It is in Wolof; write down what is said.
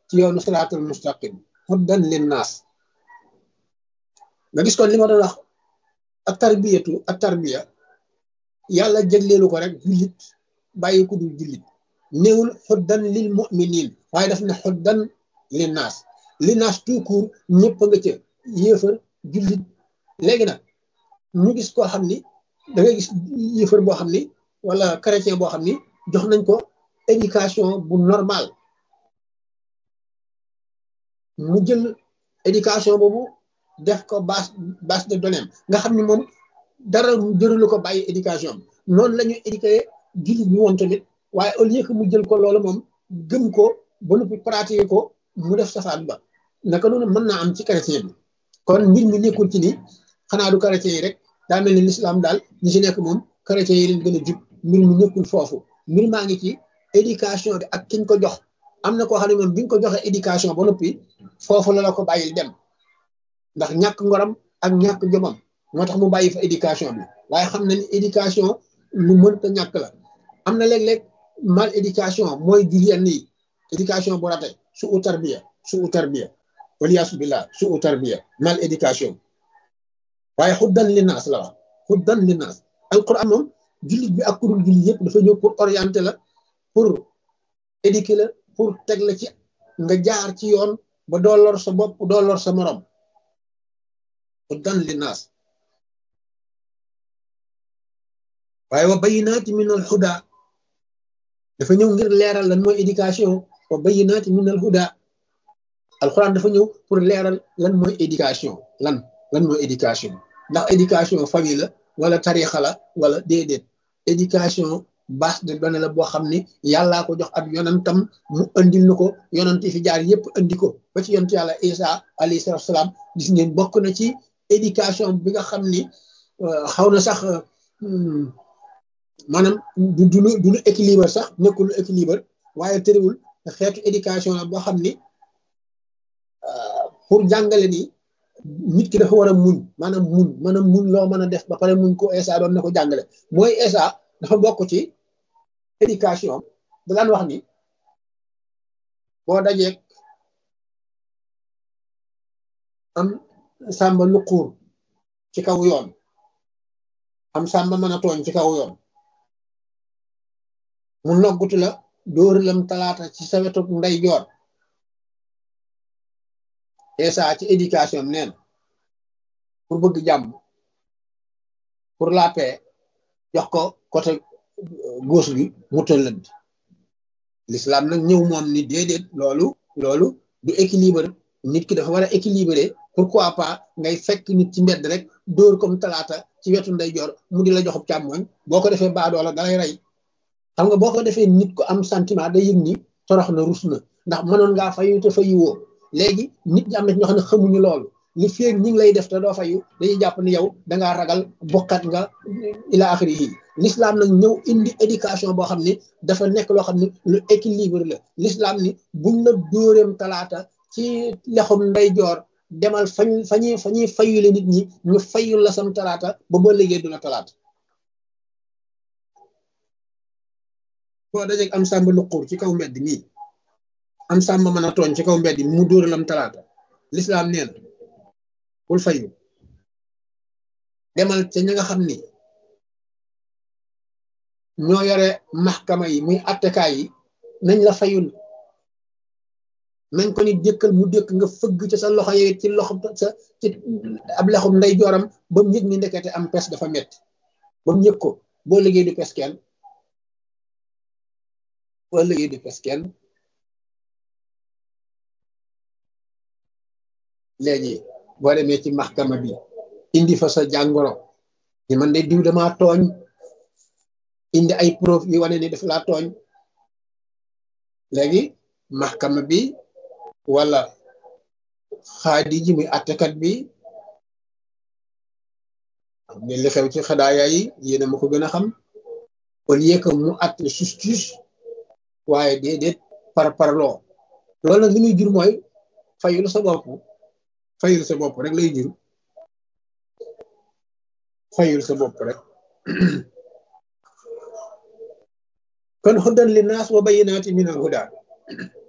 ci yoonu siraatul mustaqim huddan linnaas nga gis kon li ma doon wax ak tarbiyatu ak tarbiya yàlla jégleelu ko rek jullit bàyyi ku dul jullit néewul xuddan lil muminin waaye daf ne xuddan lin naas li naas tout court ñëpp a nga ca yéefar jullit léegi nag ñu gis koo xam ni da ngay gis yéefar boo xam ni wala chrétien boo xam ni jox nañ ko éducation bu normal mu jël éducation boobu def ko base base de données nga xam ni moom dara jërulu ko bàyyi éducation am noonu la ñu éduqué jullit bi woon tamit waaye au lieu que mu jël ko loolu moom gëm ko ba noppi pratiquer ko mu def safaan ba naka noonu mën naa am ci chrétien bi kon mbir mi nekkul ci ni xanaa du chrétien yi rek daa mel ni l'islam daal ñi ci nekk moom chrétien yi leen gën a jub mbir mi nekkul foofu mbir maa ngi ci éducation bi ak kiñ ko jox am na koo xam ne moom bi nga ko joxee éducation ba noppi foofu la la ko bàyyil dem ndax ñàkk ngoram ak ñàkk jomam moo tax mu bàyyi fa éducation bi waaye xam na ni éducation lu mënta ñàkk la am na léeg-léeg mal éducation mooy jur yenn yi éducation bu rate su u tarbiya su u tarbiya waliyaasu billah su u tarbiya mal éducation waaye xuddan li naas la wax xuddan li naas alquran moom jullit bi ak kurul jullit yëpp dafa ñëw pour orienter la pour éduquer la pour teg la ci nga jaar ci yoon ba doo lor sa bopp doo lor sa morom xuddan li naas waaye wa bayinaati min al huda dafa ñëw ngir leeral lan mooy éducation wa bayinaati min al huda alquran dafa ñëw pour leeral lan mooy éducation lan lan mooy éducation ndax éducation famille la wala tarixa la wala déedéet éducation base de données la boo xam ni yàllaa ko jox ab yonantam mu andil na ko yonant fi jaar yépp andi ko ba ci yonent yàlla isa alayhi salatu salaam gis ngeen bokk na ci éducation bi nga xam ni xaw na sax maanaam du du lu du lu équilibre sax nekkul lu équilibre waaye tëriwul xeetu éducation la boo xam ni pour jàngale ni nit ki dafa war a muñ maanaam muñ maanaam muñ loo mën a def ba pare muñ ko esa doon na ko jàngale mooy esa dafa bokk ci éducation da daan wax ni boo dajeeg am sàmba luquur ci kaw yoon am sàmba mën a tooñ ci kaw yoon mu noggutu la dóori lam talaata ci sa wetu ndey joor esa ci éducation am neen pour bëgg jàmm pour la paix jox ko côté gauche bi mu tëllënd l'islam nag ñëw moom ni déedéet loolu loolu du équilibre nit ki dafa war a équilibré pourquoi pas ngay fekk nit ci mbedd rek dóor comme talaata ci wetu ndeyjoor mu di la joxub càmmoñ boo ko defee baadoola dalay rey xam nga boo ko defee nit ko am sentiment day yëg ni torox na rus na ndax mënoon ngaa fayu te fayu woo léegi nit ñi am na ñoo xam ne xamuñu loolu li feeg ñi ngi lay def te doo fayu dañuy jàpp ni yow dangaa ragal bokkat nga ila axiri yi l'islam nag ñëw indi éducation boo xam ni dafa nekk loo xam ne lu équilibre la l'islam ni buñ la dóoreem talaata ci lexum ndeyjoor demal fañ fañuy fa ñuy fayule nit ñi ñu fayul la sam talaata ba ba liggéey du la talaata boo dajeeg am sàmba luquur ci kaw mbedd nii am sàmba mën a tooñ ci kaw mbedd mu dóoralam talaata l'islam nee na bul fayu demal ca ña nga xam ni ñoo yore maxkama yi muy attekaay yi nañ la fayul nañ ko ni dëkkal mu dëkk nga fëgg ca sa loxo yi ci loxo sa ci ab lexum nday jooram ba mu yëg ni ndekete am pes dafa metti ba mu yëg ko boo liggéey du pes kenn boo liggéey du pes kenn léegi boo demee ci maxkama bi indi fa sa jàngoro ni man de diw dama tooñ indi ay preuve yi wane ni daf laa tooñ léegi maxkama bi wala xaadi ji muy attekat bi xam ne li xew ci xadaaya yi yéena ma ko gën a xam au lieu que mu atte justice waaye déedéet par parloo loolu nag li muy jur mooy fayul sa bopp fayul sa bopp rek lay jur fayul sa bopp rek kon hudan li naas wa bayyinaati min al huda